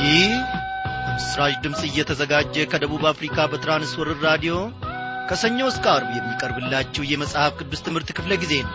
ይህ ምስራች ድምፅ እየተዘጋጀ ከደቡብ አፍሪካ በትራንስወርር ራዲዮ ከሰኞ እስከ አርብ የሚቀርብላችሁ የመጽሐፍ ቅዱስ ትምህርት ክፍለ ጊዜ ነው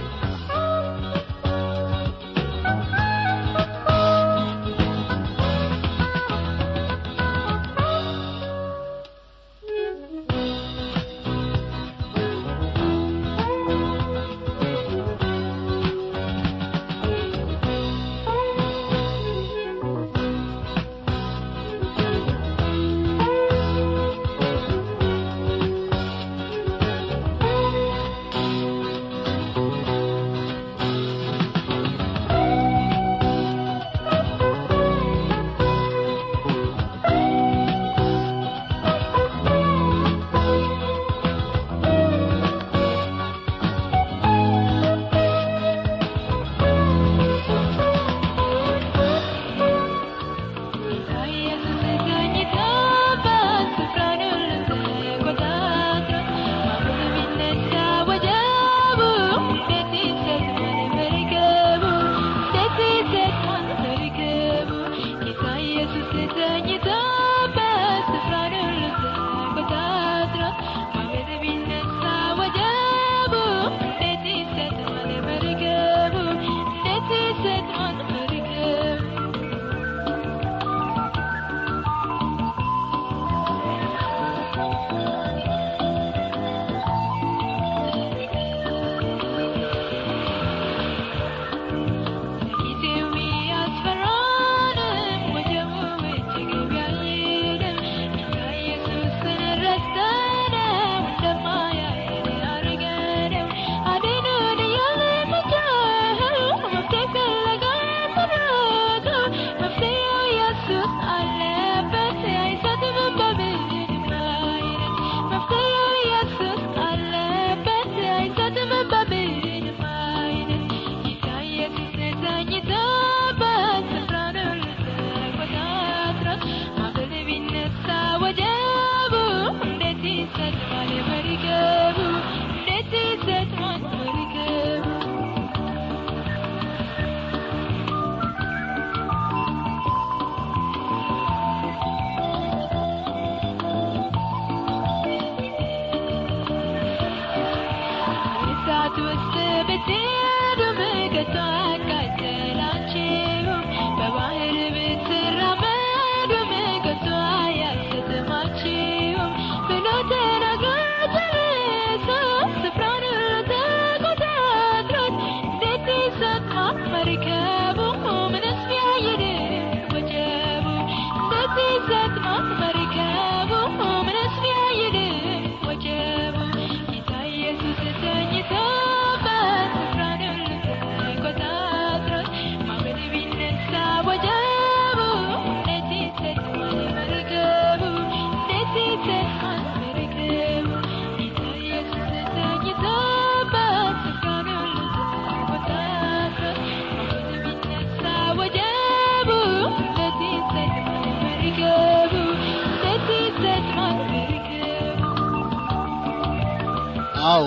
አዎ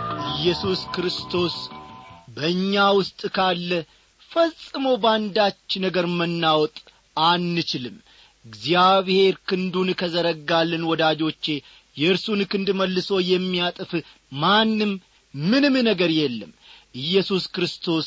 ኢየሱስ ክርስቶስ በእኛ ውስጥ ካለ ፈጽሞ በአንዳች ነገር መናወጥ አንችልም እግዚአብሔር ክንዱን ከዘረጋልን ወዳጆቼ የእርሱን ክንድ መልሶ የሚያጥፍ ማንም ምንም ነገር የለም ኢየሱስ ክርስቶስ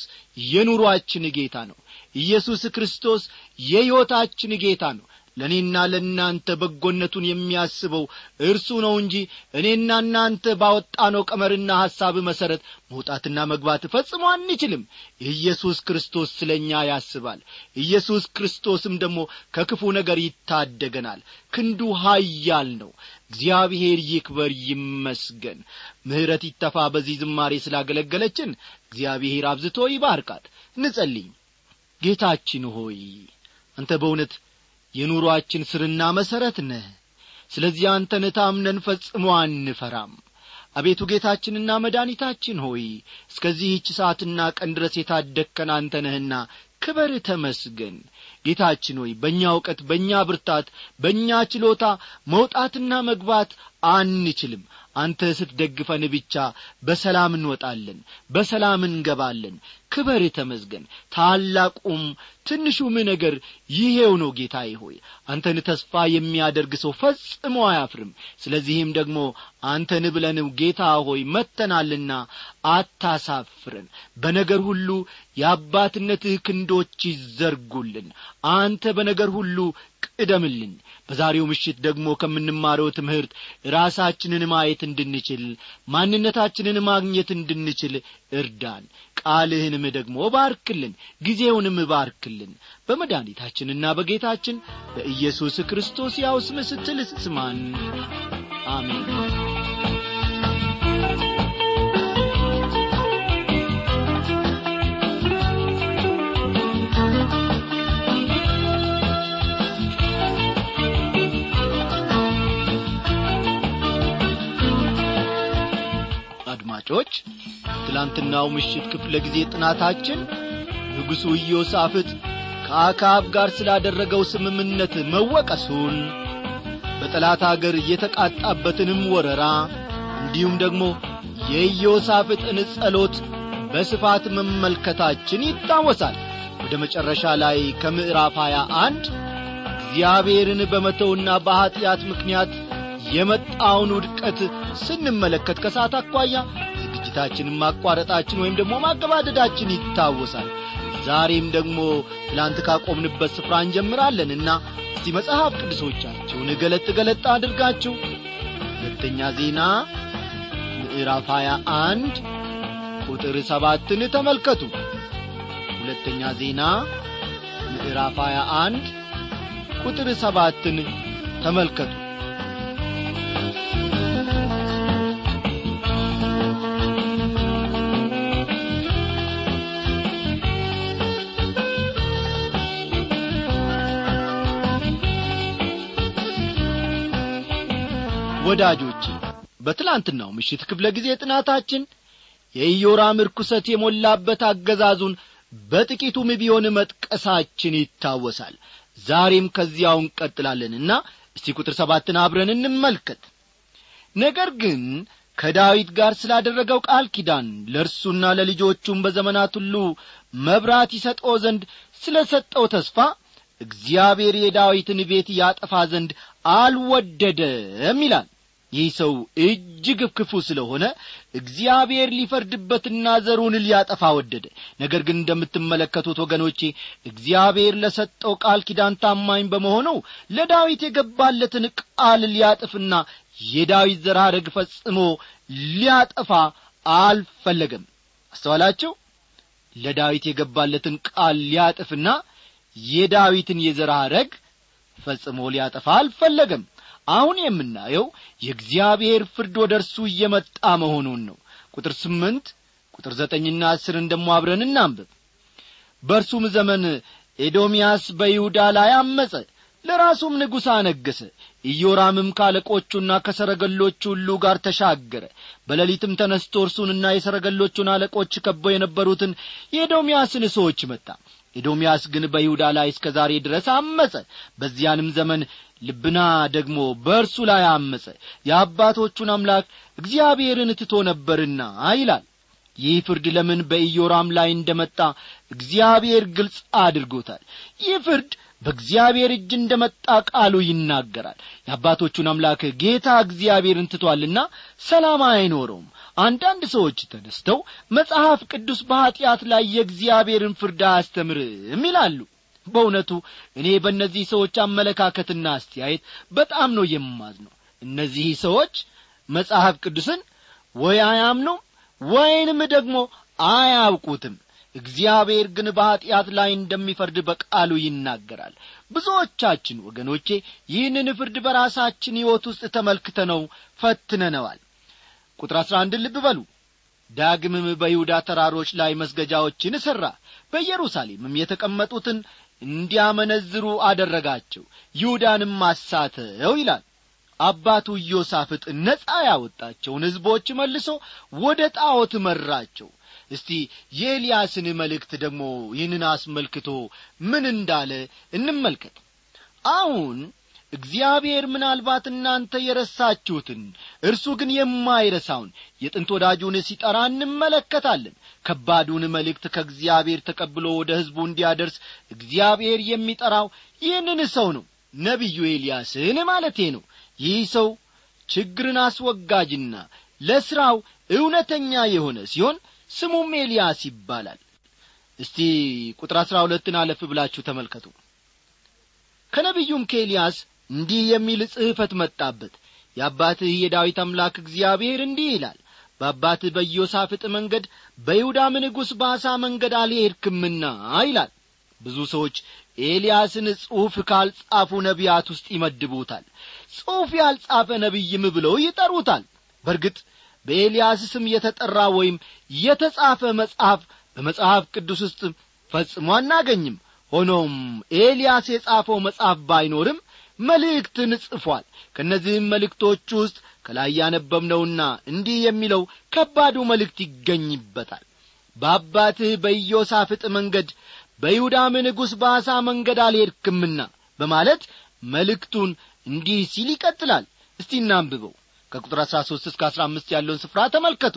የኑሮአችን ጌታ ነው ኢየሱስ ክርስቶስ የሕይወታችን ጌታ ነው ለእኔና ለእናንተ በጎነቱን የሚያስበው እርሱ ነው እንጂ እኔና እናንተ ባወጣነው ቀመርና ሐሳብ መሠረት መውጣትና መግባት ፈጽሞ አንችልም ኢየሱስ ክርስቶስ ስለ እኛ ያስባል ኢየሱስ ክርስቶስም ደግሞ ከክፉ ነገር ይታደገናል ክንዱ ኀያል ነው እግዚአብሔር ይክበር ይመስገን ምሕረት ይተፋ በዚህ ዝማሬ ስላገለገለችን እግዚአብሔር አብዝቶ ይባርካት እንጸልይ ጌታችን ሆይ አንተ በእውነት የኑሮአችን ስርና መሠረት ነህ ስለዚህ አንተን ታምነን ፈጽሞ አንፈራም አቤቱ ጌታችንና መድኒታችን ሆይ እስከዚህች ሰዓትና ቀን ድረስ የታደግከን አንተ ነህና ክበር ተመስገን ጌታችን ሆይ በእኛ እውቀት በእኛ ብርታት በእኛ ችሎታ መውጣትና መግባት አንችልም አንተ ስትደግፈን ብቻ በሰላም እንወጣለን በሰላም እንገባለን ክበር ተመዝገን ታላቁም ትንሹም ነገር ይሄው ነው ጌታዬ ሆይ አንተን ተስፋ የሚያደርግ ሰው ፈጽሞ አያፍርም ስለዚህም ደግሞ አንተን ብለንም ጌታ ሆይ መተናልና አታሳፍረን በነገር ሁሉ የአባትነትህ ክንዶች ይዘርጉልን አንተ በነገር ሁሉ ቅደምልን በዛሬው ምሽት ደግሞ ከምንማረው ትምህርት ራሳችንን ማየት እንድንችል ማንነታችንን ማግኘት እንድንችል እርዳን ቃልህንም ደግሞ ባርክልን ጊዜውንም ባርክልን በመድኃኒታችንና በጌታችን በኢየሱስ ክርስቶስ ያው ስም ስትል ስማን አሜን አድማጮች ትላንትናው ምሽት ክፍለ ጊዜ ጥናታችን ንጉሡ ኢዮሳፍጥ ከአካብ ጋር ስላደረገው ስምምነት መወቀሱን በጠላት አገር የተቃጣበትንም ወረራ እንዲሁም ደግሞ የኢዮሳፍጥን ጸሎት በስፋት መመልከታችን ይታወሳል ወደ መጨረሻ ላይ ከምዕራፍ ሀያ አንድ እግዚአብሔርን በመተውና በኀጢአት ምክንያት የመጣውን ውድቀት ስንመለከት ከሰዓት አኳያ ዝግጅታችንን ማቋረጣችን ወይም ደግሞ ማገባደዳችን ይታወሳል ዛሬም ደግሞ ትላንት ካቆምንበት ስፍራ እንጀምራለንና እስቲ መጽሐፍ ቅዱሶቻችሁን ገለጥ ገለጥ አድርጋችሁ ሁለተኛ ዜና ምዕራፍ ሀያ አንድ ቁጥር ሰባትን ተመልከቱ ሁለተኛ ዜና ምዕራፍ ሀያ አንድ ቁጥር ሰባትን ተመልከቱ ወዳጆቼ በትላንትናው ምሽት ክፍለ ጊዜ ጥናታችን የኢዮራም ርኩሰት የሞላበት አገዛዙን በጥቂቱም ቢሆን መጥቀሳችን ይታወሳል ዛሬም ከዚያው እንቀጥላለንና እስቲ ቁጥር ሰባትን አብረን እንመልከት ነገር ግን ከዳዊት ጋር ስላደረገው ቃል ኪዳን ለእርሱና ለልጆቹም በዘመናት ሁሉ መብራት ይሰጠው ዘንድ ስለ ሰጠው ተስፋ እግዚአብሔር የዳዊትን ቤት ያጠፋ ዘንድ አልወደደም ይላል ይህ ሰው እጅግ ክፉ ስለሆነ እግዚአብሔር ሊፈርድበትና ዘሩን ሊያጠፋ ወደደ ነገር ግን እንደምትመለከቱት ወገኖቼ እግዚአብሔር ለሰጠው ቃል ኪዳን ታማኝ በመሆኑ ለዳዊት የገባለትን ቃል ሊያጥፍና የዳዊት ዘር ሐረግ ፈጽሞ ሊያጠፋ አልፈለገም አስተዋላችሁ ለዳዊት የገባለትን ቃል ሊያጥፍና የዳዊትን የዘር ሐረግ ፈጽሞ ሊያጠፋ አልፈለገም አሁን የምናየው የእግዚአብሔር ፍርድ ወደ እርሱ እየመጣ መሆኑን ነው ቁጥር ስምንት ቁጥር ዘጠኝና አስርን ደሞ አብረን እናንብብ በእርሱም ዘመን ኤዶምያስ በይሁዳ ላይ አመፀ ለራሱም ንጉሥ አነገሰ ኢዮራምም ካለቆቹና ከሰረገሎቹ ሁሉ ጋር ተሻገረ በሌሊትም ተነስቶ እርሱንና የሰረገሎቹን አለቆች ከበው የነበሩትን የኤዶምያስን ሰዎች መጣ ኤዶምያስ ግን በይሁዳ ላይ እስከ ዛሬ ድረስ አመፀ በዚያንም ዘመን ልብና ደግሞ በእርሱ ላይ አመፀ የአባቶቹን አምላክ እግዚአብሔርን ትቶ ነበርና ይላል ይህ ፍርድ ለምን በኢዮራም ላይ እንደመጣ እግዚአብሔር ግልጽ አድርጎታል ይህ ፍርድ በእግዚአብሔር እጅ እንደ መጣ ቃሉ ይናገራል የአባቶቹን አምላክ ጌታ እግዚአብሔርን ትቶአልና ሰላም አይኖረውም አንዳንድ ሰዎች ተነስተው መጽሐፍ ቅዱስ በኀጢአት ላይ የእግዚአብሔርን ፍርድ አያስተምርም ይላሉ በእውነቱ እኔ በእነዚህ ሰዎች አመለካከትና አስተያየት በጣም ነው የማዝነው እነዚህ ሰዎች መጽሐፍ ቅዱስን ወይ አያምኑም ወይንም ደግሞ አያውቁትም እግዚአብሔር ግን በኀጢአት ላይ እንደሚፈርድ በቃሉ ይናገራል ብዙዎቻችን ወገኖቼ ይህንን ፍርድ በራሳችን ሕይወት ውስጥ ተመልክተነው ፈትነነዋል ቁጥር አሥራ አንድ ልብ በሉ ዳግምም በይሁዳ ተራሮች ላይ መስገጃዎችን ሠራ በኢየሩሳሌምም የተቀመጡትን እንዲያመነዝሩ አደረጋቸው ይሁዳንም አሳተው ይላል አባቱ ኢዮሳፍጥ ነጻ ያወጣቸውን ሕዝቦች መልሶ ወደ ጣዖት መራቸው እስቲ የኤልያስን መልእክት ደግሞ ይህንን አስመልክቶ ምን እንዳለ እንመልከት አሁን እግዚአብሔር ምናልባት እናንተ የረሳችሁትን እርሱ ግን የማይረሳውን የጥንት ወዳጁን ሲጠራ እንመለከታለን ከባዱን መልእክት ከእግዚአብሔር ተቀብሎ ወደ ሕዝቡ እንዲያደርስ እግዚአብሔር የሚጠራው ይህንን ሰው ነው ነቢዩ ኤልያስን ማለቴ ነው ይህ ሰው ችግርን አስወጋጅና ለሥራው እውነተኛ የሆነ ሲሆን ስሙም ኤልያስ ይባላል እስቲ ቁጥር አሥራ ሁለትን አለፍ ብላችሁ ተመልከቱ ከነቢዩም ከኤልያስ እንዲህ የሚል ጽሕፈት መጣበት የአባትህ የዳዊት አምላክ እግዚአብሔር እንዲህ ይላል በአባትህ በኢዮሳፍጥ መንገድ በይሁዳም ንጉሥ በአሳ መንገድ አልሄድክምና ይላል ብዙ ሰዎች ኤልያስን ጽሑፍ ካልጻፉ ነቢያት ውስጥ ይመድቡታል ጽሑፍ ያልጻፈ ነቢይም ብለው ይጠሩታል በርግጥ በኤልያስ ስም የተጠራ ወይም የተጻፈ መጽሐፍ በመጽሐፍ ቅዱስ ውስጥ ፈጽሞ አናገኝም ሆኖም ኤልያስ የጻፈው መጽሐፍ ባይኖርም መልእክትን ጽፏል ከእነዚህም መልእክቶች ውስጥ ከላይ ያነበብነውና እንዲህ የሚለው ከባዱ መልእክት ይገኝበታል በአባትህ በኢዮሳፍጥ መንገድ በይሁዳም ንጉሥ በአሳ መንገድ አልሄድክምና በማለት መልእክቱን እንዲህ ሲል ይቀጥላል እስቲ እናንብበው ከቁጥር አሥራ ሦስት እስከ አሥራ አምስት ያለውን ስፍራ ተመልከቱ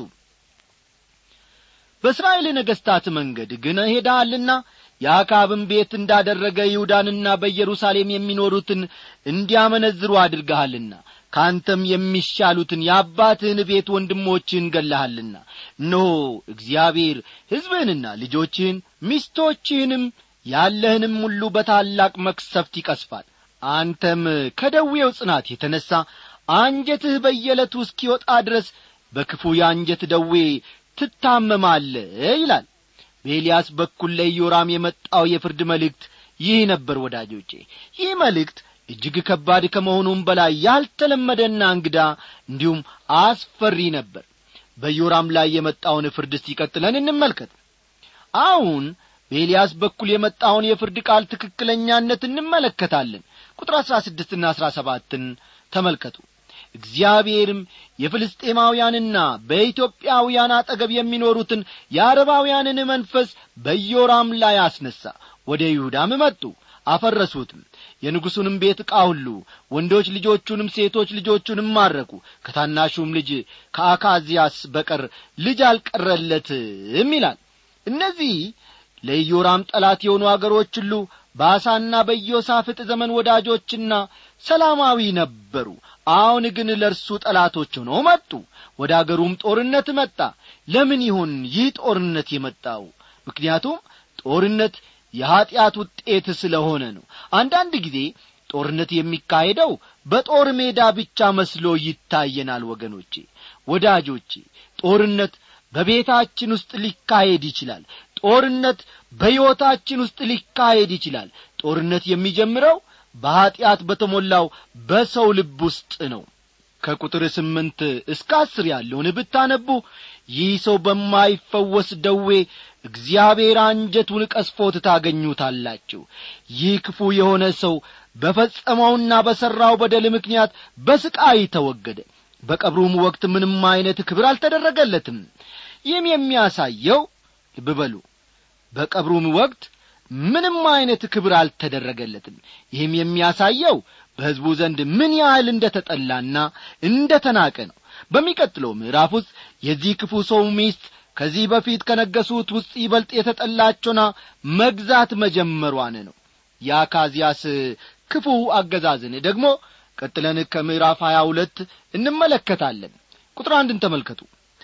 በእስራኤል ነገሥታት መንገድ ግን ሄደሃልና የአካብን ቤት እንዳደረገ ይሁዳንና በኢየሩሳሌም የሚኖሩትን እንዲያመነዝሩ አድርገሃልና ከአንተም የሚሻሉትን የአባትህን ቤት ወንድሞችህን ገላሃልና እነሆ እግዚአብሔር ሕዝብህንና ልጆችህን ሚስቶችህንም ያለህንም ሁሉ በታላቅ መክሰፍት ይቀስፋል አንተም ከደዌው ጽናት የተነሣ አንጀትህ በየዕለቱ እስኪወጣ ድረስ በክፉ የአንጀት ደዌ ትታመማለ ይላል በኤልያስ በኩል ለኢዮራም የመጣው የፍርድ መልእክት ይህ ነበር ወዳጆቼ ይህ መልእክት እጅግ ከባድ ከመሆኑም በላይ ያልተለመደና እንግዳ እንዲሁም አስፈሪ ነበር በኢዮራም ላይ የመጣውን ፍርድ ሲቀጥለን እንመልከት አሁን በኤልያስ በኩል የመጣውን የፍርድ ቃል ትክክለኛነት እንመለከታለን ቁጥር አሥራ ስድስትና አሥራ ሰባትን ተመልከቱ እግዚአብሔርም የፍልስጤማውያንና በኢትዮጵያውያን አጠገብ የሚኖሩትን የአረባውያንን መንፈስ በዮራም ላይ አስነሣ ወደ ይሁዳም መጡ አፈረሱትም የንጉሡንም ቤት ዕቃ ሁሉ ወንዶች ልጆቹንም ሴቶች ልጆቹንም ማረኩ ከታናሹም ልጅ ከአካዚያስ በቀር ልጅ አልቀረለትም ይላል እነዚህ ለኢዮራም ጠላት የሆኑ አገሮች ሁሉ በአሳና በኢዮሳፍጥ ዘመን ወዳጆችና ሰላማዊ ነበሩ አሁን ግን ለእርሱ ጠላቶች ሆነው መጡ ወደ አገሩም ጦርነት መጣ ለምን ይሁን ይህ ጦርነት የመጣው ምክንያቱም ጦርነት የኀጢአት ውጤት ስለሆነ ነው አንዳንድ ጊዜ ጦርነት የሚካሄደው በጦር ሜዳ ብቻ መስሎ ይታየናል ወገኖቼ ወዳጆቼ ጦርነት በቤታችን ውስጥ ሊካሄድ ይችላል ጦርነት በሕይወታችን ውስጥ ሊካሄድ ይችላል ጦርነት የሚጀምረው በኀጢአት በተሞላው በሰው ልብ ውስጥ ነው ከቁጥር ስምንት እስከ አስር ያለውን ብታነቡ ይህ ሰው በማይፈወስ ደዌ እግዚአብሔር አንጀቱን ቀስፎት ታገኙታላችሁ ይህ ክፉ የሆነ ሰው በፈጸመውና በሠራው በደል ምክንያት በስቃይ ተወገደ በቀብሩም ወቅት ምንም ዐይነት ክብር አልተደረገለትም ይህም የሚያሳየው ልብ በሉ በቀብሩም ወቅት ምንም ዐይነት ክብር አልተደረገለትም ይህም የሚያሳየው በሕዝቡ ዘንድ ምን ያህል እንደ ተጠላና እንደ ተናቀ ነው በሚቀጥለው ምዕራፍ ውስጥ የዚህ ክፉ ሰው ሚስት ከዚህ በፊት ከነገሱት ውስጥ ይበልጥ የተጠላቸውና መግዛት መጀመሯን ነው የአካዚያስ ክፉ አገዛዝን ደግሞ ቀጥለን ከምዕራፍ ሀያ ሁለት እንመለከታለን ቁጥር አንድን ተመልከቱ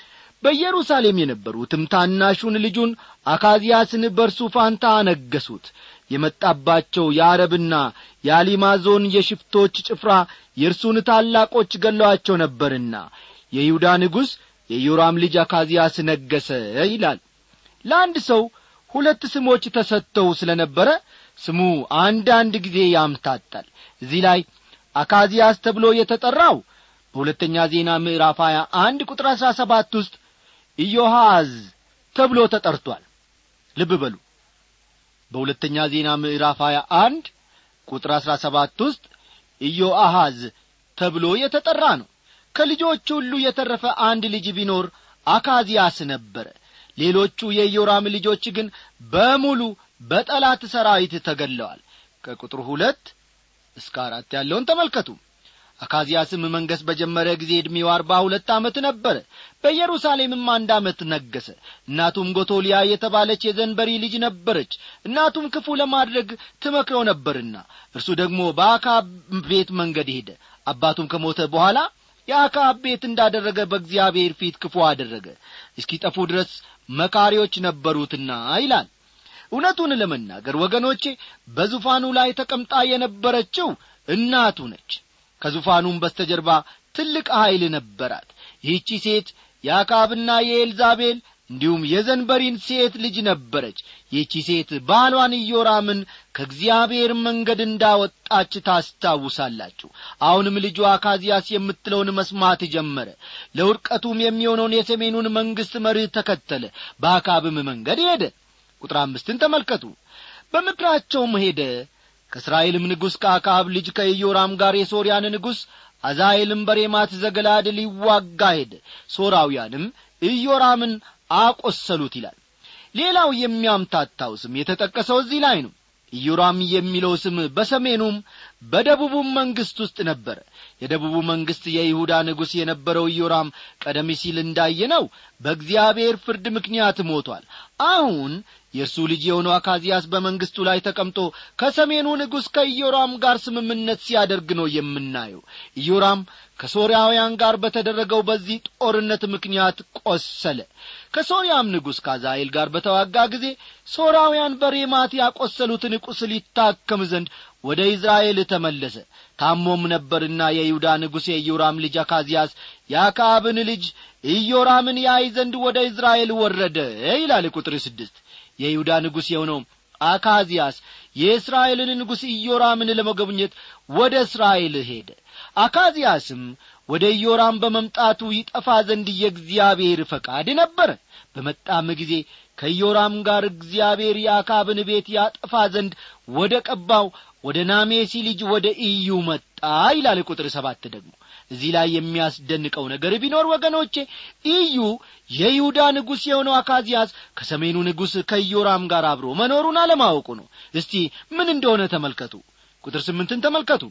በኢየሩሳሌም የነበሩትም ታናሹን ልጁን አካዚያስን በርሱ ፋንታ አነገሱት የመጣባቸው የአረብና የአሊማዞን የሽፍቶች ጭፍራ የእርሱን ታላቆች ገለዋቸው ነበርና የይሁዳ ንጉሥ የዮራም ልጅ አካዚያስ ነገሰ ይላል ለአንድ ሰው ሁለት ስሞች ተሰጥተው ስለ ነበረ ስሙ አንዳንድ ጊዜ ያምታታል እዚህ ላይ አካዚያስ ተብሎ የተጠራው በሁለተኛ ዜና ምዕራፍ ሀያ አንድ ቁጥር አሥራ ሰባት ውስጥ ኢዮሐዝ ተብሎ ተጠርቷል ልብ በሉ በሁለተኛ ዜና ምዕራፍ ሀያ አንድ ቁጥር አሥራ ሰባት ውስጥ ኢዮአሃዝ ተብሎ የተጠራ ነው ከልጆቹ ሁሉ የተረፈ አንድ ልጅ ቢኖር አካዚያስ ነበረ ሌሎቹ የኢዮራም ልጆች ግን በሙሉ በጠላት ሰራዊት ተገለዋል ከቁጥር ሁለት እስከ አራት ያለውን ተመልከቱ አካዚያስም መንገሥ በጀመረ ጊዜ ዕድሜው አርባ ሁለት ዓመት ነበረ በኢየሩሳሌምም አንድ ዓመት ነገሰ እናቱም ጎቶሊያ የተባለች የዘንበሪ ልጅ ነበረች እናቱም ክፉ ለማድረግ ትመክረው ነበርና እርሱ ደግሞ በአካብ ቤት መንገድ ሄደ አባቱም ከሞተ በኋላ የአካብ ቤት እንዳደረገ በእግዚአብሔር ፊት ክፉ አደረገ እስኪጠፉ ድረስ መካሪዎች ነበሩትና ይላል እውነቱን ለመናገር ወገኖቼ በዙፋኑ ላይ ተቀምጣ የነበረችው እናቱ ነች ከዙፋኑም በስተጀርባ ትልቅ ኀይል ነበራት ይህቺ ሴት የአካብና የኤልዛቤል እንዲሁም የዘንበሪን ሴት ልጅ ነበረች ይህቺ ሴት ባሏን ኢዮራምን ከእግዚአብሔር መንገድ እንዳወጣች ታስታውሳላችሁ አሁንም ልጁ አካዚያስ የምትለውን መስማት ጀመረ ለውድቀቱም የሚሆነውን የሰሜኑን መንግሥት መርህ ተከተለ በአካብም መንገድ ሄደ ቁጥር አምስትን ተመልከቱ በምክራቸውም ሄደ ከእስራኤልም ንጉሥ ከአካብ ልጅ ከኢዮራም ጋር የሶርያን ንጉሥ አዛሄልም በሬማት ዘገላድ ሊዋጋ ሄደ ሶራውያንም ኢዮራምን አቈሰሉት ይላል ሌላው የሚያምታታው ስም የተጠቀሰው እዚህ ላይ ነው ኢዮራም የሚለው ስም በሰሜኑም በደቡቡም መንግሥት ውስጥ ነበረ የደቡቡ መንግሥት የይሁዳ ንጉሥ የነበረው ኢዮራም ቀደም ሲል እንዳየነው በእግዚአብሔር ፍርድ ምክንያት ሞቷል አሁን የእርሱ ልጅ የሆነው አካዚያስ በመንግሥቱ ላይ ተቀምጦ ከሰሜኑ ንጉሥ ከኢዮራም ጋር ስምምነት ሲያደርግ ነው የምናየው ኢዮራም ከሶርያውያን ጋር በተደረገው በዚህ ጦርነት ምክንያት ቆሰለ ከሶርያም ንጉሥ ካዛኤል ጋር በተዋጋ ጊዜ ሶርያውያን በሬማት ያቈሰሉትን ቁስል ይታከም ዘንድ ወደ ኢዝራኤል ተመለሰ ታሞም ነበርና የይሁዳ ንጉሥ የኢዮራም ልጅ አካዚያስ የአካብን ልጅ ኢዮራምን ያይ ዘንድ ወደ ኢዝራኤል ወረደ ይላል ቁጥር ስድስት የይሁዳ ንጉሥ የሆነው አካዚያስ የእስራኤልን ንጉሥ ኢዮራምን ለመጎብኘት ወደ እስራኤል ሄደ አካዚያስም ወደ ኢዮራም በመምጣቱ ይጠፋ ዘንድ የእግዚአብሔር ፈቃድ ነበረ በመጣም ጊዜ ከኢዮራም ጋር እግዚአብሔር የአካብን ቤት ያጠፋ ዘንድ ወደ ቀባው ወደ ናሜሲ ልጅ ወደ ኢዩ መጣ ይላል ቁጥር ሰባት ደግሞ እዚህ ላይ የሚያስደንቀው ነገር ቢኖር ወገኖቼ ኢዩ የይሁዳ ንጉሥ የሆነው አካዚያስ ከሰሜኑ ንጉሥ ከኢዮራም ጋር አብሮ መኖሩን አለማወቁ ነው እስቲ ምን እንደሆነ ተመልከቱ ቁጥር ስምንትን ተመልከቱ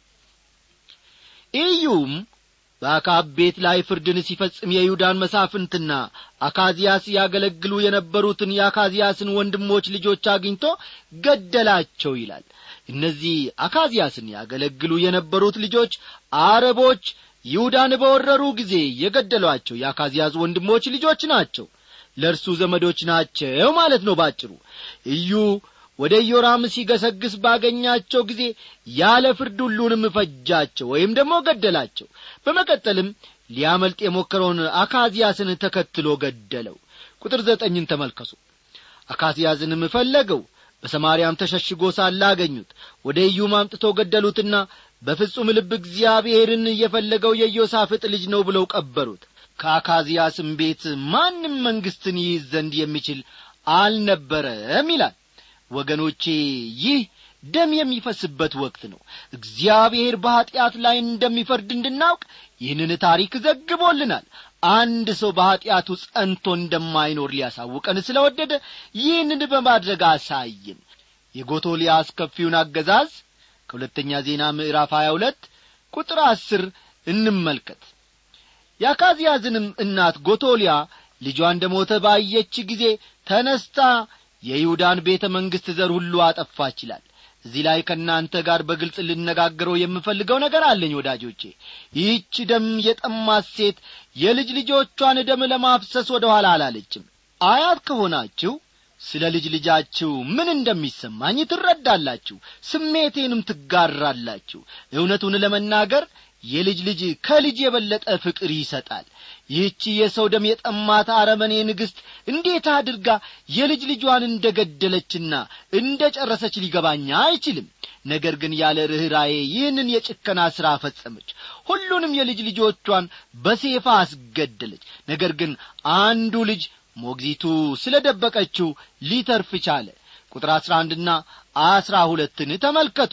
ኢዩም በአካብ ቤት ላይ ፍርድን ሲፈጽም የይሁዳን መሳፍንትና አካዚያስ ያገለግሉ የነበሩትን የአካዚያስን ወንድሞች ልጆች አግኝቶ ገደላቸው ይላል እነዚህ አካዚያስን ያገለግሉ የነበሩት ልጆች አረቦች ይሁዳን በወረሩ ጊዜ የገደሏቸው የአካዚያስ ወንድሞች ልጆች ናቸው ለእርሱ ዘመዶች ናቸው ማለት ነው ባጭሩ እዩ ወደ ኢዮራም ሲገሰግስ ባገኛቸው ጊዜ ያለ ፍርድ ሁሉንም ፈጃቸው ወይም ደግሞ ገደላቸው በመቀጠልም ሊያመልጥ የሞከረውን አካዚያስን ተከትሎ ገደለው ቁጥር ዘጠኝን ተመልከሱ አካዚያስንም ፈለገው በሰማርያም ተሸሽጎ ሳለ አገኙት ወደ ኢዩም አምጥቶ ገደሉትና በፍጹም ልብ እግዚአብሔርን የፈለገው የኢዮሳፍጥ ልጅ ነው ብለው ቀበሩት ከአካዚያስም ቤት ማንም መንግሥትን ይይዝ ዘንድ የሚችል አልነበረም ይላል ወገኖቼ ይህ ደም የሚፈስበት ወቅት ነው እግዚአብሔር በኀጢአት ላይ እንደሚፈርድ እንድናውቅ ይህንን ታሪክ ዘግቦልናል አንድ ሰው በኀጢአቱ ጸንቶ እንደማይኖር ሊያሳውቀን ስለ ወደደ ይህንን በማድረግ አሳይን የጎቶሊያ አስከፊውን አገዛዝ ከሁለተኛ ዜና ምዕራፍ ሀያ ሁለት ቁጥር አስር እንመልከት የአካዝያዝንም እናት ጎቶሊያ ልጇ እንደ ሞተ ባየች ጊዜ ተነስታ የይሁዳን ቤተ መንግሥት ዘር ሁሉ አጠፋች ይላል እዚህ ላይ ከእናንተ ጋር በግልጽ ልነጋገረው የምፈልገው ነገር አለኝ ወዳጆቼ ይህች ደም የጠማት ሴት የልጅ ልጆቿን ደም ለማፍሰስ ወደ ኋላ አላለችም አያት ከሆናችሁ ስለ ልጅ ልጃችሁ ምን እንደሚሰማኝ ትረዳላችሁ ስሜቴንም ትጋራላችሁ እውነቱን ለመናገር የልጅ ልጅ ከልጅ የበለጠ ፍቅር ይሰጣል ይህቺ የሰው ደም የጠማት አረመኔ ንግሥት እንዴት አድርጋ የልጅ ልጇን እንደ ገደለችና እንደ ጨረሰች ሊገባኛ አይችልም ነገር ግን ያለ ርኅራዬ ይህንን የጭከና ሥራ ፈጸመች ሁሉንም የልጅ ልጆቿን በሴፋ አስገደለች ነገር ግን አንዱ ልጅ ሞግዚቱ ስለ ደበቀችው ሊተርፍ ቻለ ቁጥር አሥራ አንድና አሥራ ሁለትን ተመልከቱ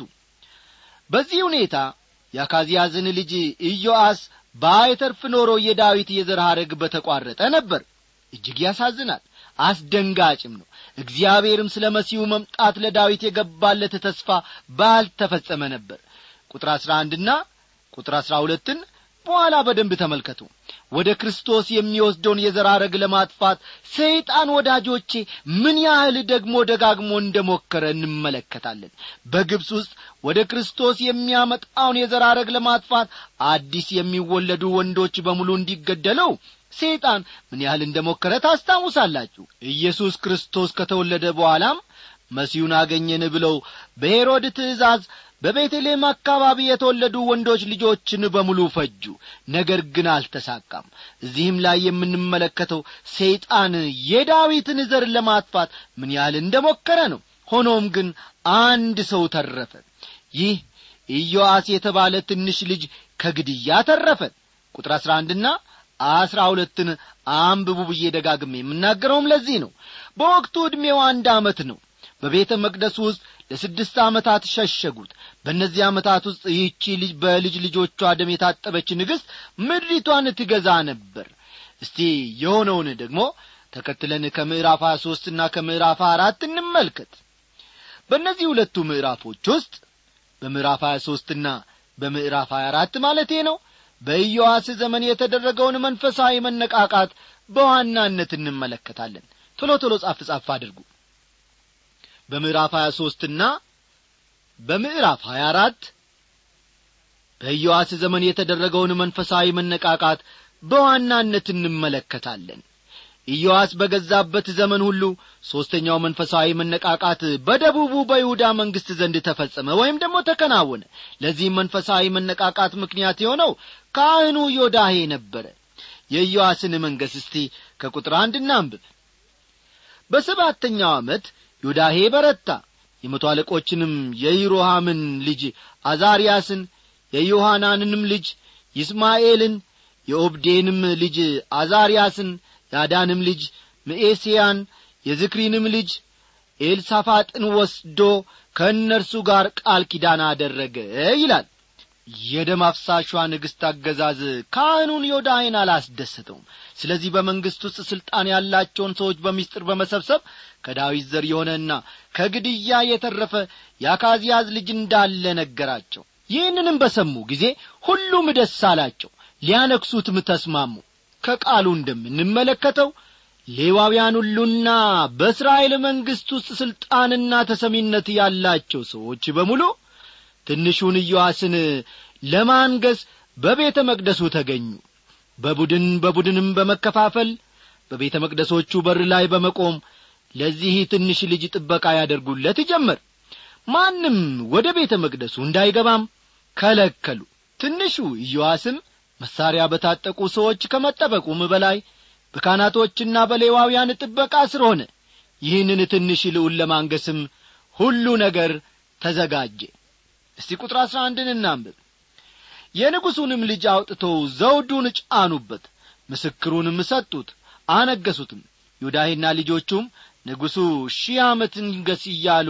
በዚህ ሁኔታ የአካዝያዝን ልጅ ኢዮአስ ባይተርፍ ኖሮ የዳዊት የዘር ሐረግ በተቋረጠ ነበር እጅግ ያሳዝናል አስደንጋጭም ነው እግዚአብሔርም ስለ መሲሁ መምጣት ለዳዊት የገባለት ተስፋ ባልተፈጸመ ነበር ቁጥር አሥራ አንድና ቁጥር አሥራ ሁለትን በኋላ በደንብ ተመልከቱ ወደ ክርስቶስ የሚወስደውን የዘራረግ ለማጥፋት ሰይጣን ወዳጆቼ ምን ያህል ደግሞ ደጋግሞ እንደ ሞከረ እንመለከታለን በግብፅ ውስጥ ወደ ክርስቶስ የሚያመጣውን የዘራረግ ለማጥፋት አዲስ የሚወለዱ ወንዶች በሙሉ እንዲገደለው ሰይጣን ምን ያህል እንደ ሞከረ ታስታውሳላችሁ ኢየሱስ ክርስቶስ ከተወለደ በኋላም መሲሁን አገኘን ብለው በሄሮድ ትእዛዝ በቤተልሔም አካባቢ የተወለዱ ወንዶች ልጆችን በሙሉ ፈጁ ነገር ግን አልተሳካም እዚህም ላይ የምንመለከተው ሰይጣን የዳዊትን ዘር ለማጥፋት ምን ያህል እንደ ሞከረ ነው ሆኖም ግን አንድ ሰው ተረፈ ይህ ኢዮአስ የተባለ ትንሽ ልጅ ከግድያ ተረፈ ቁጥር አሥራ አንድና አስራ ሁለትን አንብቡ ብዬ ደጋግሜ የምናገረውም ለዚህ ነው በወቅቱ ዕድሜው አንድ ዓመት ነው በቤተ መቅደሱ ውስጥ ለስድስት ዓመታት ሸሸጉት በእነዚህ ዓመታት ውስጥ ይህቺ ልጅ በልጅ ልጆቿ ደም የታጠበች ንግሥት ምድሪቷን ትገዛ ነበር እስቲ የሆነውን ደግሞ ተከትለን ከምዕራፍ ሀያ ሦስትና ከምዕራፍ አራት እንመልከት በእነዚህ ሁለቱ ምዕራፎች ውስጥ በምዕራፍ ሀያ ሦስትና በምዕራፍ ሀያ አራት ማለቴ ነው በኢዮአስ ዘመን የተደረገውን መንፈሳዊ መነቃቃት በዋናነት እንመለከታለን ቶሎ ቶሎ ጻፍ ጻፍ አድርጉ በምዕራፍ 23 ና በምዕራፍ 24 በኢዮአስ ዘመን የተደረገውን መንፈሳዊ መነቃቃት በዋናነት እንመለከታለን ኢዮአስ በገዛበት ዘመን ሁሉ ሦስተኛው መንፈሳዊ መነቃቃት በደቡቡ በይሁዳ መንግሥት ዘንድ ተፈጸመ ወይም ደግሞ ተከናወነ ለዚህም መንፈሳዊ መነቃቃት ምክንያት የሆነው ካህኑ ዮዳሄ ነበረ የኢዮአስን መንገሥ እስቲ ከቁጥር አንድ እናንብብ በሰባተኛው ዓመት ዮዳሄ በረታ የመቶ አለቆችንም የይሮሃምን ልጅ አዛርያስን የዮሐናንንም ልጅ ይስማኤልን የኦብዴንም ልጅ አዛርያስን የአዳንም ልጅ ምኤስያን የዝክሪንም ልጅ ኤልሳፋጥን ወስዶ ከእነርሱ ጋር ቃል ኪዳን አደረገ ይላል የደም አፍሳሿ ንግሥት አገዛዝ ካህኑን ዮዳይን አላስደሰተውም ስለዚህ በመንግሥት ውስጥ ሥልጣን ያላቸውን ሰዎች በሚስጥር በመሰብሰብ ከዳዊት ዘር የሆነና ከግድያ የተረፈ የአካዝያዝ ልጅ እንዳለ ነገራቸው ይህንንም በሰሙ ጊዜ ሁሉም ደስ አላቸው ሊያነክሱትም ተስማሙ ከቃሉ እንደምንመለከተው ሌዋውያን ሁሉና በእስራኤል መንግሥት ውስጥ ሥልጣንና ተሰሚነት ያላቸው ሰዎች በሙሉ ትንሹን ኢዮአስን ለማንገስ በቤተ መቅደሱ ተገኙ በቡድን በቡድንም በመከፋፈል በቤተ መቅደሶቹ በር ላይ በመቆም ለዚህ ትንሽ ልጅ ጥበቃ ያደርጉለት ጀመር ማንም ወደ ቤተ መቅደሱ እንዳይገባም ከለከሉ ትንሹ ኢዮአስም መሳሪያ በታጠቁ ሰዎች ከመጠበቁም በላይ በካህናቶችና በሌዋውያን ጥበቃ ስር ሆነ ይህንን ትንሽ ልዑል ለማንገስም ሁሉ ነገር ተዘጋጀ እስቲ ቁጥር አሥራ አንድን እናንብብ የንጉሡንም ልጅ አውጥተው ዘውዱን ጫኑበት ምስክሩንም ሰጡት አነገሱትም ዮዳሄና ልጆቹም ንጉሡ ሺህ ዓመት ንገስ እያሉ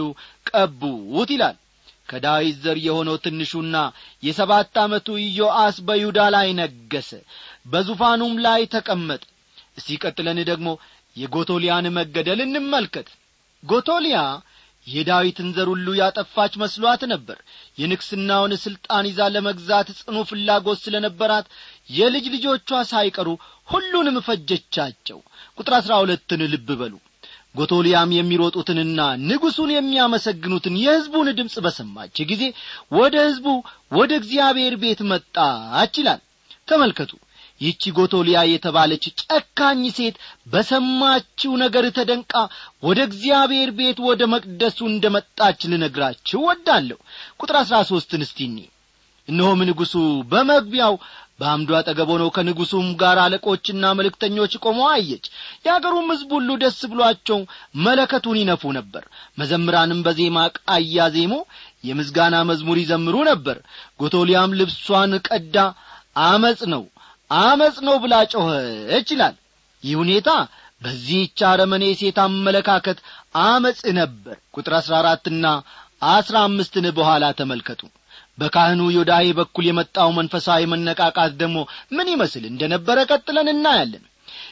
ቀቡት ይላል ከዳዊት ዘር የሆነው ትንሹና የሰባት ዓመቱ ኢዮአስ በይሁዳ ላይ ነገሰ በዙፋኑም ላይ ተቀመጠ እስቲ ቀጥለን ደግሞ የጎቶሊያን መገደል እንመልከት ጎቶሊያ የዳዊትን ዘር ሁሉ ያጠፋች መስሏት ነበር የንግሥናውን ሥልጣን ይዛ ለመግዛት ጽኑ ፍላጎት ስለ ነበራት የልጅ ልጆቿ ሳይቀሩ ሁሉንም ፈጀቻቸው ቁጥር አሥራ ሁለትን ልብ በሉ ጎቶሊያም የሚሮጡትንና ንጉሡን የሚያመሰግኑትን የሕዝቡን ድምፅ በሰማች ጊዜ ወደ ሕዝቡ ወደ እግዚአብሔር ቤት መጣች ይላል ተመልከቱ ይህቺ ጎቶሊያ የተባለች ጨካኝ ሴት በሰማችው ነገር ተደንቃ ወደ እግዚአብሔር ቤት ወደ መቅደሱ እንደ መጣች ልነግራችሁ ወዳለሁ ቁጥር አሥራ ሦስትን እስቲኒ እነሆም ንጉሡ በመግቢያው በአምዱ አጠገብ ሆነው ከንጉሡም ጋር አለቆችና መልእክተኞች ቆመው አየች የአገሩም ሕዝብ ሁሉ ደስ ብሏቸው መለከቱን ይነፉ ነበር መዘምራንም በዜማ ቃ እያዜሙ የምስጋና መዝሙር ይዘምሩ ነበር ጎቶሊያም ልብሷን ቀዳ አመፅ ነው አመፅ ነው ብላ ጮኸች ይላል ይህ ሁኔታ በዚህች አረመኔ ሴት አመለካከት አመፅ ነበር ቁጥር አሥራ አራትና አሥራ አምስትን በኋላ ተመልከቱ በካህኑ ዮዳሄ በኩል የመጣው መንፈሳዊ መነቃቃት ደግሞ ምን ይመስል እንደ ነበረ ቀጥለን እናያለን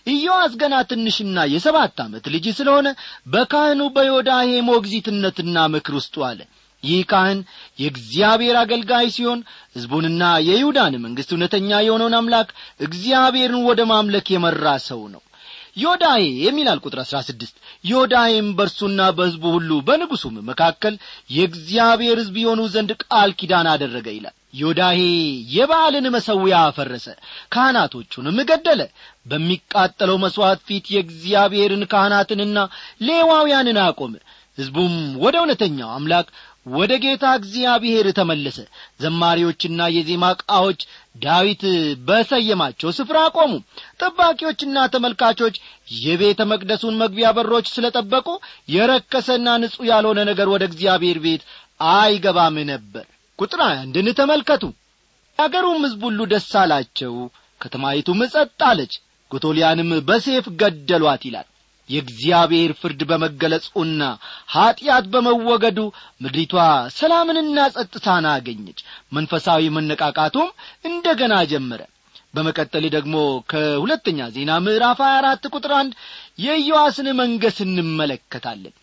ኢዮአስ ገና ትንሽና የሰባት ዓመት ልጅ ስለሆነ በካህኑ በዮዳሄ ሞግዚትነትና ምክር ውስጡ አለ ይህ ካህን የእግዚአብሔር አገልጋይ ሲሆን ሕዝቡንና የይሁዳን መንግሥት እውነተኛ የሆነውን አምላክ እግዚአብሔርን ወደ ማምለክ የመራ ሰው ነው ዮዳሄ የሚላል ቁጥር አሥራ ስድስት ዮዳሄም በእርሱና በሕዝቡ ሁሉ በንጉሡም መካከል የእግዚአብሔር ሕዝብ የሆኑ ዘንድ ቃል ኪዳን አደረገ ይላል ዮዳሄ የበዓልን መሠዊያ አፈረሰ ካህናቶቹንም ገደለ በሚቃጠለው መሥዋዕት ፊት የእግዚአብሔርን ካህናትንና ሌዋውያንን አቆመ ሕዝቡም ወደ እውነተኛው አምላክ ወደ ጌታ እግዚአብሔር ተመለሰ ዘማሪዎችና የዜማ ዕቃዎች ዳዊት በሰየማቸው ስፍራ ቆሙ ጠባቂዎችና ተመልካቾች የቤተ መቅደሱን መግቢያ በሮች ስለ ጠበቁ የረከሰና ንጹሕ ያልሆነ ነገር ወደ እግዚአብሔር ቤት አይገባም ነበር ቁጥር አንድን ተመልከቱ አገሩም ሕዝብ ሁሉ ደስ አላቸው ከተማይቱም ጸጥ አለች ጎቶሊያንም በሴፍ ገደሏት ይላል የእግዚአብሔር ፍርድ በመገለጹና ኀጢአት በመወገዱ ምድሪቷ ሰላምንና ጸጥታን አገኘች መንፈሳዊ መነቃቃቱም እንደ ገና ጀመረ በመቀጠል ደግሞ ከሁለተኛ ዜና ምዕራፍ 24 ቁጥር አንድ የኢዮአስን መንገስ እንመለከታለን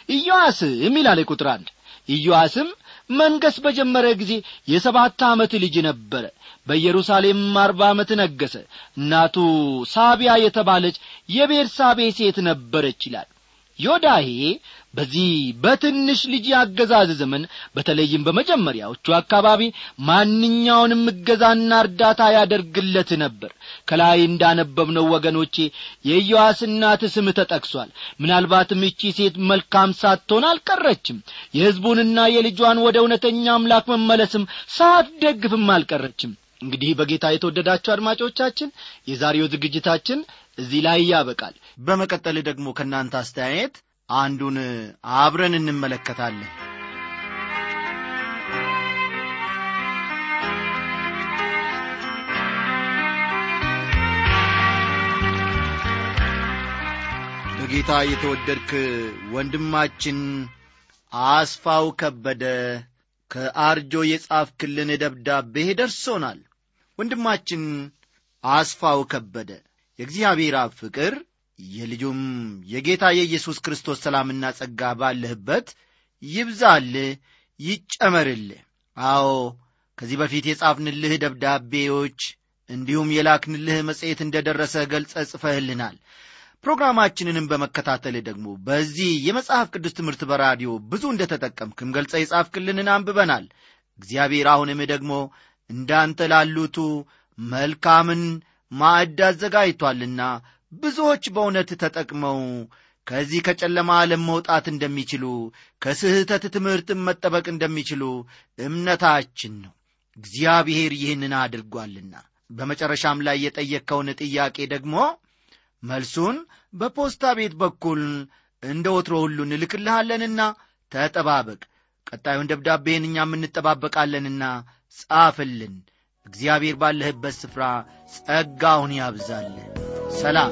ኢዮአስም ይላል ቁጥር አንድ ኢዮአስም መንገስ በጀመረ ጊዜ የሰባት ዓመት ልጅ ነበረ በኢየሩሳሌም አርባ ዓመት ነገሰ እናቱ ሳቢያ የተባለች የቤርሳቤ ሴት ነበረች ይላል ዮዳሄ በዚህ በትንሽ ልጅ የአገዛዝ ዘመን በተለይም በመጀመሪያዎቹ አካባቢ ማንኛውንም እገዛና እርዳታ ያደርግለት ነበር ከላይ እንዳነበብነው ወገኖቼ የኢዮአስ እናት ስም ተጠቅሷል ምናልባትም እቺ ሴት መልካም ሳትሆን አልቀረችም የሕዝቡንና የልጇን ወደ እውነተኛ አምላክ መመለስም ሳትደግፍም አልቀረችም እንግዲህ በጌታ የተወደዳችሁ አድማጮቻችን የዛሬው ዝግጅታችን እዚህ ላይ ያበቃል በመቀጠል ደግሞ ከእናንተ አስተያየት አንዱን አብረን እንመለከታለን በጌታ የተወደድክ ወንድማችን አስፋው ከበደ ከአርጆ የጻፍክልን ደብዳቤ ደርሶናል ወንድማችን አስፋው ከበደ የእግዚአብሔር አብ ፍቅር የልጁም የጌታ የኢየሱስ ክርስቶስ ሰላምና ጸጋ ባለህበት ይብዛልህ ይጨመርልህ አዎ ከዚህ በፊት የጻፍንልህ ደብዳቤዎች እንዲሁም የላክንልህ መጽሔት እንደ ደረሰ ገልጸ ጽፈህልናል ፕሮግራማችንንም በመከታተል ደግሞ በዚህ የመጽሐፍ ቅዱስ ትምህርት በራዲዮ ብዙ እንደ ተጠቀምክም ገልጸ የጻፍክልንን አንብበናል እግዚአብሔር አሁንም ደግሞ እንዳንተ ላሉቱ መልካምን ማዕድ አዘጋጅቷልና ብዙዎች በእውነት ተጠቅመው ከዚህ ከጨለማ ዓለም መውጣት እንደሚችሉ ከስህተት ትምህርትም መጠበቅ እንደሚችሉ እምነታችን ነው እግዚአብሔር ይህንን አድርጓልና በመጨረሻም ላይ የጠየቅከውን ጥያቄ ደግሞ መልሱን በፖስታ ቤት በኩል እንደ ወትሮ ሁሉ እንልክልሃለንና ተጠባበቅ ቀጣዩን ደብዳቤን እኛም እንጠባበቃለንና ጻፍልን እግዚአብሔር ባለህበት ስፍራ ጸጋውን ያብዛልን ሰላም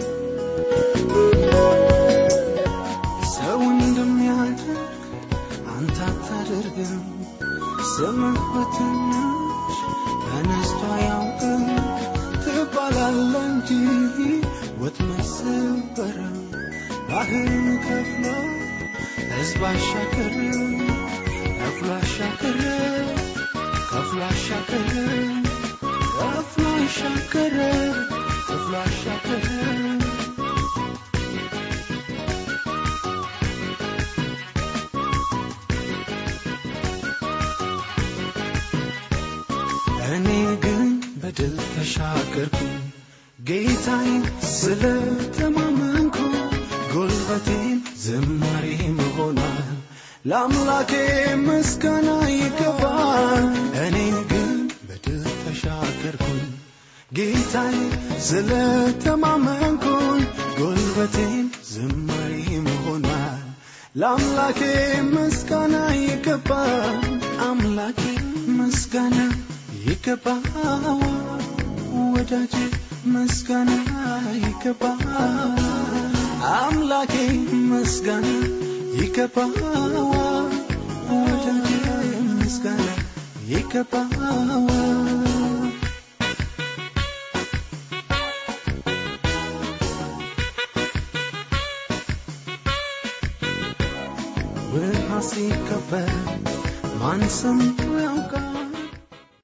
ሰው እንደሚያደርግ አንተ አታደርግም ስምህ በትንሽ ተነስቶ አያውቅም ትባላለ እንጂ ወጥመድ ሰበረ ባህርን ከፍሎ ሕዝብ አሻገረ ከፍሎ አሻገረ ከፍሎ አሻገረ ከፍሎ አሻገረ ከፍሎ አሻገረ እኔ ግን በድል ተሻገርኩ ጌታዬን ስለተማመንኩ ጉልበቴን ዝማሬ መሆኗል ለአምላኬ ምስጋና ይገባል እኔ ግን በድል ተሻገርኩኝ ጌታዬ ስለተማመንኩኝ ጉልበቴን ዝማሬ መሆኗል ለአምላኬ ምስጋና ይገባል አምላኬ ምስጋና ይገባዋል ወዳጄ ምስጋና ይገባዋል አምላኬ ምስጋና ይገባዋል ወዳጄ ምስጋና ይገባዋል ሲከበር ማን ሰምቶ